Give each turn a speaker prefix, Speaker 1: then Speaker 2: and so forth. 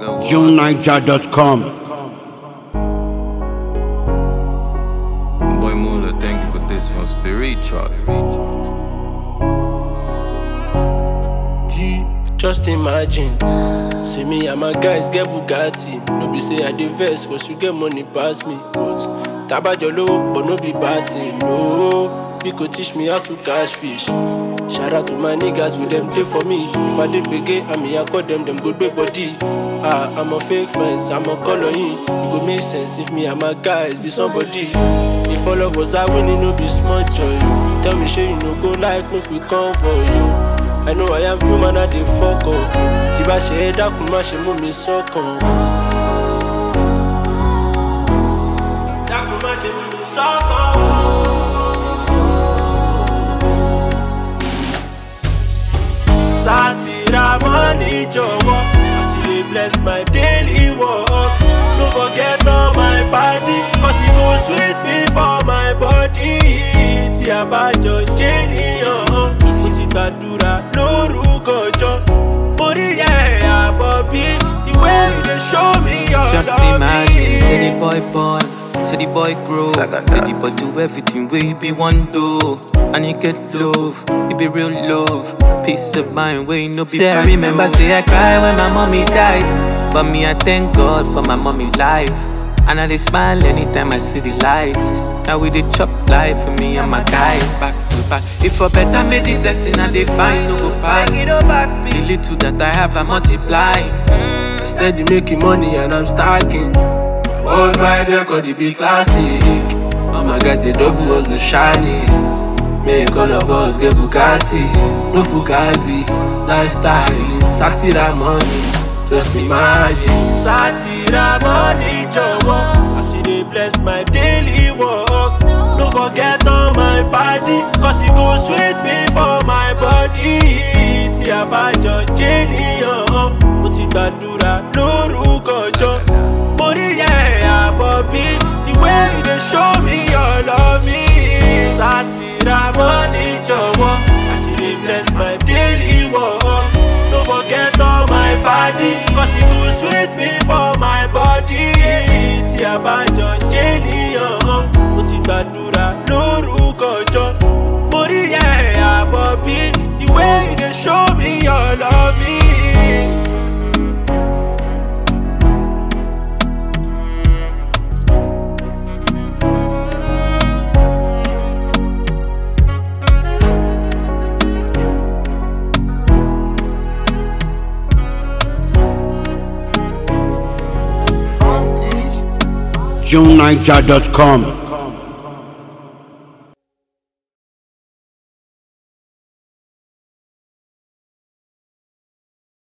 Speaker 1: JuneNiger.com.
Speaker 2: Boy Mula, thank you for this one. Spiritual.
Speaker 3: G, just imagine. See me and my guys get Bugatti. No be say I dey vex, cause you get money pass me. But tabajo low, but no be bad thing. No, you could teach me how to catch fish. Shout out to my niggas with them day for me. If I did begin, I mean I call them them good big body. Ah, I'm a fake friends, I'm a color in. It go make sense if me and my guys be somebody. If all of us are winning, no be small joy. Tell me, sure you no go like, make we come for you. I know I am human, I dey fuck up. Tí bá ṣe é dákun, má ṣe mú mi sọ́kàn. Dákun má ṣe mú mi sọ́kàn. Sátìrà mọ́ni jọ̀wọ́, as you dey bless my daily work. No forget all my party, cause e go sweet me for my body. Tí a bá jọ jẹ́ níyàn, mo ti gbàdúrà lórúkọ jọ. Orí ẹ̀ àbọ̀ bí ìwé ìdè show me your
Speaker 4: Just
Speaker 3: love.
Speaker 4: imagine, say the boy born, say the boy grow, say the boy do everything we be one do, and he get love, it be real love, peace of mind, we no be. Say I remember, say I cry when my mommy died, but me I thank God for my mommy life, and I dey smile anytime I see the light. Now we dey chop life for me and my guys. Back to back, if for better made the blessing I dey find no go pass. The little that I have I multiply.
Speaker 3: Steady making money and I'm stacking. Hold my record, it be classic. All my guys, they double hustle shiny. Make all of us get Bugatti. No Fugazi, lifestyle. Satira money, just imagine. Satira money, jọ̀wọ́. As you dey bless my daily work. No forget all my party, cause it go sweet me for my body. Tí a bá jọ jẹ́ níyàn, mo ti gbàdúrà lórúkọ jọ. Mo rí ẹ̀ àbọ̀ bí ìwé ìdè show me your love me. Sátìrà mọ́ni jọ̀wọ́, as you dey bless my daily work. No forget all my body, cause it go sweet me for my body. Tí a bá jọ jẹ́ níyàn, mo ti gbàdúrà lórúkọ jọ. Mo rí ẹ̀ àbọ̀ bí ìwé ìdè show me your love me.
Speaker 1: JuneNiger.com.